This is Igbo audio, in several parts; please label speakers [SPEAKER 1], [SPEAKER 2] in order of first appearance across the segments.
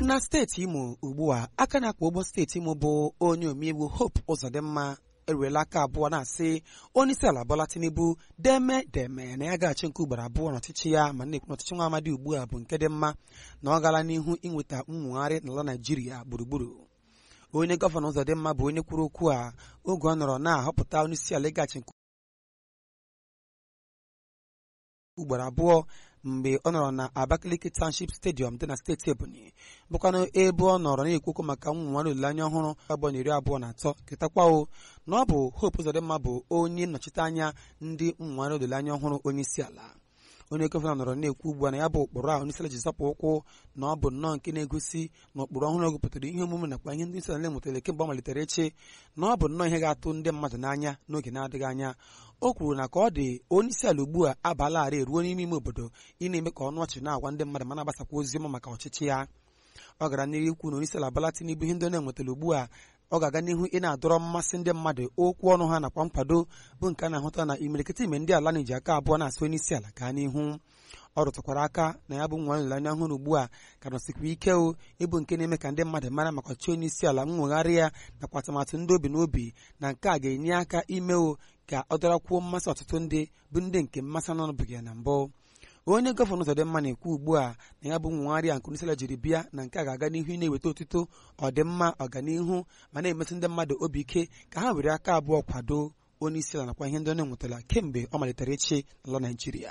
[SPEAKER 1] na steeti imo ugbu a aka na-akpa ụgbọ steeti imo bụ onye omeiwu hope ụzọdịmma eruela aka abụọ na-asị onye isi ala Bola Tinubu deme deme na ya ga-achị nke ugboro abụọ n'ọchịchị ya ma na-ekwu n'ọchịchị nwa amadi ugbu a bụ nke dị mma na ọ gala n'ihu inweta mmụgharị n'ala Naijiria gburugburu onye gọvanọ ụzọdịmma bụ onye kwuru okwu a oge ọ nọrọ na-ahọpụta onye isi ala ịgachi nke ugboro abụọ mgbe ọ nọrọ na Abakaliki Township Stadium dị na steeti Ebonyi bụkwanụ ebe ọ nọrọ na-ekwu okwu maka nnwere olileanya ọhụrụ abụọ na iri abụọ na atọ ketakwawo na ọ bụ Hope Uzodimma bụ onye nnọchite anya ndị nnwere olileanya ọhụrụ onye isi ala onye gọvanọ nọrọ na-ekwu ugbu a na ya bụ ụkpụrụ a onye isi ala ji zapụ ụkwụ na ọ bụ nnọọ nke na-egosi na ụkpụrụ ọhụrụ gụpụtara ihe omume nakwa ihe ndị isi ala na-emụtara kemgbe ọ malitere echi na ọ bụ nnọọ ihe ga-atụ ndị mmadụ n'anya n'oge na-adịghị anya o kwuru na ka ọ dị onye isi ala ugbu a abalarị eruo n'ime ime obodo ị na-eme ka ọnụ ọchị na-agwa ndị mmadụ ma na-agbasakwa ozi ọma maka ọchịchị ya ọ gara n'ihu ikwu na onye isi ala Bola Tinubu ihe ndị na-enwetara ugbu a ọ ga-aga n'ihu ị na-adọrọ mmasị ndị mmadụ okwu ọnụ ha nakwa nkwado bụ nke a na-ahụta na imirikịta ime ndị ala na-eji aka abụọ na-asị onye isi ala gaa n'ihu ọ rụtụkwara aka na ya bụ nwa nleanya ọhụrụ ugbu a ka nọsikwa ike o ịbụ nke na-eme ka ndị mmadụ mara maka ọchịchị onye isi ala nwegharị ya nakwa atụmatụ ndị obi n'obi na nke a ga-enye aka ime o ka ọ dọrakwuo mmasị ọtụtụ ndị bụ ndị nke mmasị anọnụbụghị ya na mbụ onye gọvanọ Uzodimma na-ekwu ugbu a na ya bụ nwegharị a nke onye isi ala jiri bịa na nke a ga-aga n'ihu ị na-eweta otuto ọdịmma ọganihu ma na-emetụ ndị mmadụ obi ike ka ha were aka abụọ kwado onye isi ala nakwa ihe ndị ọ na-enwetara kemgbe ọ malitere ịchị n'ala Naịjirịa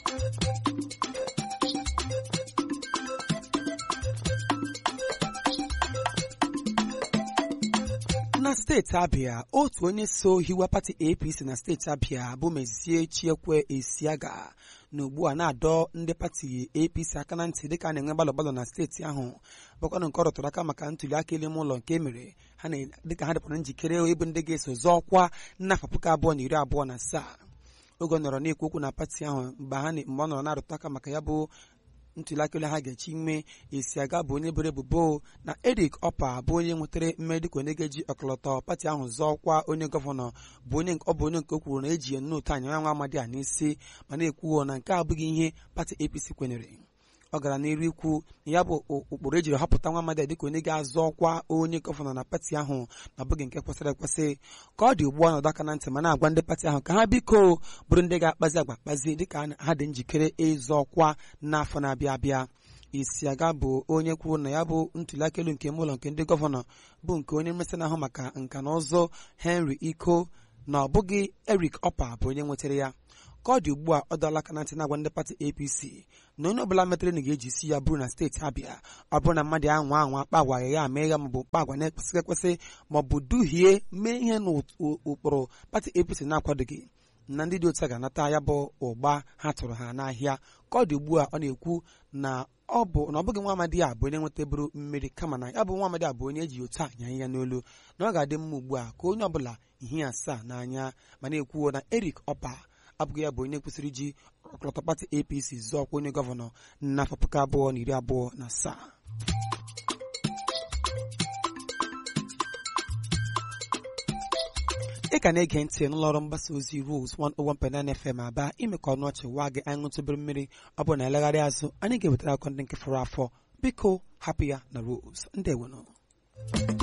[SPEAKER 1] na steeti abịa otu onye so hiwa pati apc na steeti abịa bụ mezie chiekwe esiaga na ugbu a na-adọ ndị pati apc aka na ntị dịka a na-enwe gbalọ gbalọ na steeti ahụ bụkwanụ nke ọ rụtụrụ aka maka ntuli aka elu ime ụlọ nke emere ha dịka ha dịkwara njikere ịbụ ndị ga-eso zọọ ọkwa n'afọ puku abụọ na iri abụọ na asaa oge ọ nọrọ na-ekwu okwu na pati ahụ mgbe ọ nọrọ na-arụtụ aka maka ya bụ ntuli aka elu ha ga-echi ime esi aga bụ onye bere ebubo na Eric Opa bụ onye nwetara mmeri dịka onye ga-eji ọkọlọtọ pati ahụ zọọ ọkwa onye gọvanọ bụ onye ọ bụ onye nke o kwuru na eji ya nnootu anya nwa amadi a n'isi ma na-ekwuo na nke abụghị ihe pati APC kwenyere ọ gara n'iru ikwu na ya bụ ụkpụrụ ejiri họpụta nwa amadi dịka onye ga-azọ ọkwa onye gọvanọ na pati ahụ na abụghị nke kwesịrị ekwesị ka ọ dị ugbu a nọdụ aka na ntị ma na-agwa ndị pati ahụ ka ha biko bụrụ ndị ga-akpazi agwa kpazi dịka ha dị njikere ịzọ ọkwa n'afọ na-abịa abịa Isiaga bụ onye kwuru na ya bụ ntuli aka elu nke ime ụlọ nke ndị gọvanọ bụ nke onye mmesị na-ahụ maka nka na ụzụ Henry Iko na ọ bụghị Eric Opa bụ onye nwetara ya ka ọ dị ugbu a ọ dọọla aka na ntị na-agwa ndị pati APC na onye ọbụla metere na ga-eji isi ya bụrụ na steeti Abịa ọ bụrụ na mmadụ anwa anwa kpa agwa ya mee ya maọbụ kpa agwa na-ekwesịghị ekwesị maọbụ duhie mee ihe n'ụkpụrụ pati APC na-akwadoghị na ndị dị otu a ga-anata ya bụ ụgba ha tụrụ ha n'ahịa ka ọ dị ugbu a ọ na-ekwu na ọ bụ na ọ bụghị nwa amadi a bụ onye nweteburu mmeri kama na ya bụ nwa amadi a bụ onye eji otu anya ya n'olu na ọ ga-adị mma ugbu a ka onye ọbụla ihe asaa n'anya ma na-ekwuo na Eric Opa abụghị ya bụ onye kwesịrị iji ọkọlọtọ pati APC zọọ ọkwa onye gọvanọ n'afọ puku abụọ na iri abụọ na asaa ị ka na-ege ntị n'ụlọọrụ mgbasa ozi Rose 101.9 FM aba ime ka ọnụ ọchị waa gị anyị ṅụtụbere mmiri ọ bụ na elegharị azụ anyị ga-ewetara akọ ndị nke fọrọ afọ biko hapụ ya na Rose ndewonụ